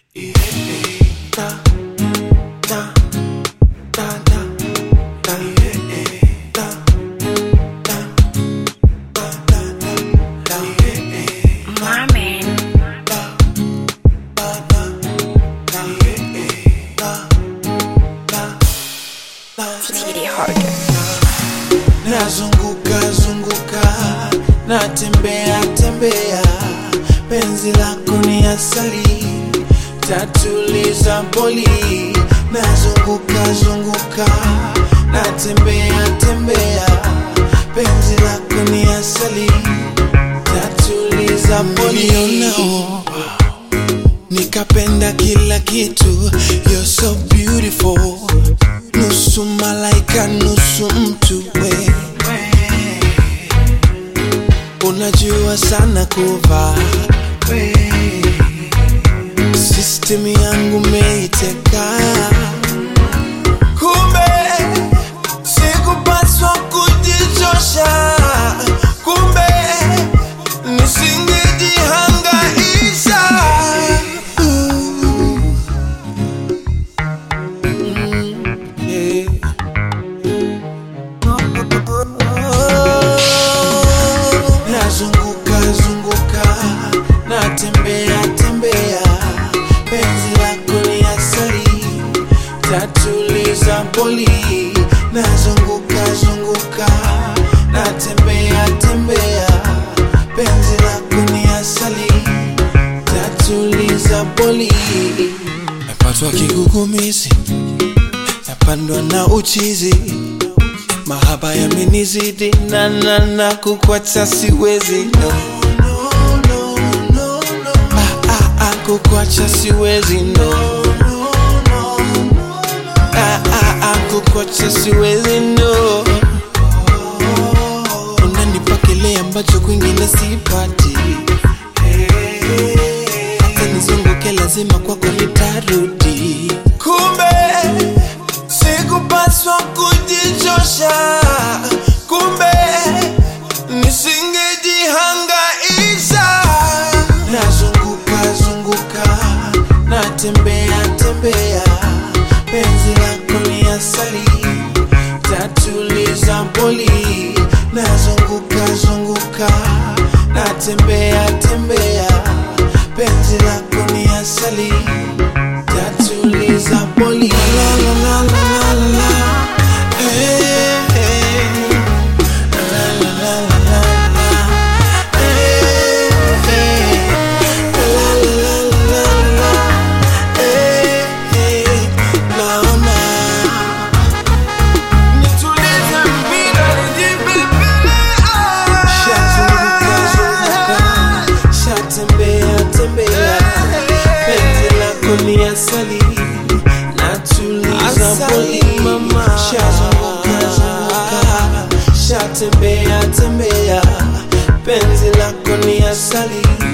Marman. Titty harder. nazunguka zunguka natembea tembea penzi lako ni asali tatuliza boli nazunguka zunguka natembea tembea penzi lako ni asali tatuliza boli Nilionao, nikapenda kila kitu you're so beautiful nusu malaika nusu mtu we unajua sana kuvaa we system yangu meiteka kumbe sikupaswa kujichosha kumbe nisingejihangaisha Yeah. nazunguka zunguka natembea tembea penzi lako ni asali tatuliza boli nazunguka zunguka natembea tembea penzi lako ni asali tatuliza boli napatwa kigugumizi napandwa na uchizi mahaba yamenizidi na na na kukwacha siwezi no. Ah, ah, ah, kukwacha siwezi no. Ah, ah, ah, kukwacha siwezi no. Unanipa kile ambacho kwingine sipati hata nizunguke lazima kwako nitarudi kumbe sikupaswa kujichosha kumbe nisingejihangaisha nazunguka zunguka natembea tembea penzi lako ni asali tatuliza boli nazunguka zunguka natembea tembea penzi lako ni asali tatuliza boli la la la la la la eh, eh. La la la la la la. Eh, eh. La la la la la la. Eh, eh. Naona. Nitulize mpira nijibebe, ah. Shazunguka, zunguka. Shatembea, tembea. Penzi lako ni asali natuliza boli shazunguka zunguka shatembea tembea penzi lako ni asali